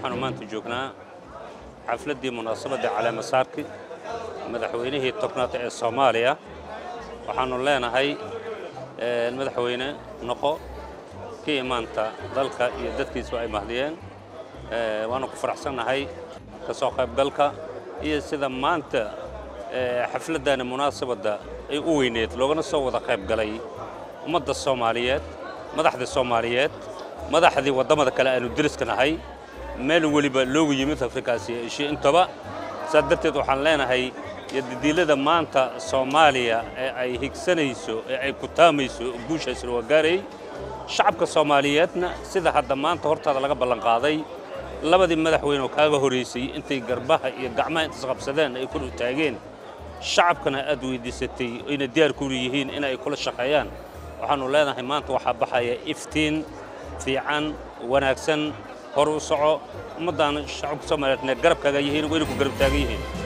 waxaanu maanta joognaa xafladdii munaasabadda caleemasaarki madaxweynihii tobnaad ee soomaaliya waxaannu leenahay madaxweyne noqo kii maanta dalka iyo dadkiisu ay mahdiyeen waanu ku faraxsannahay ka soo qaybgalka iyo sida maanta xafladdaani munaasabadda ay u weyneed loogana soo wada qayb galay ummadda soomaaliyeed madaxdii soomaaliyeed madaxdii waddamada kale aanu deriska nahay meel weliba loogu yimid afrikaasi eshiya intaba saas darteed waxaan leenahay yodidiilada maanta soomaaliya ee ay higsanayso ee ay ku taamayso guushaasna waa gaarayy shacabka soomaaliyeedna sida hadda maanta hortaada laga ballanqaaday labadii madaxweyne oo kaaga horaysay intay garbaha iyo gacmaha intas qabsadeen ay kula taageen shacabkana aad weyddiisatay ayna diyaar ku yihiin in ay kula shaqeeyaan waxaannu leenahay maanta waxaa baxaya iftiin fiican wanaagsan hor u soco ummaddaana shacabka soomaaliyeedna garabkaaga yihiin wayna ku garab taagan yihiin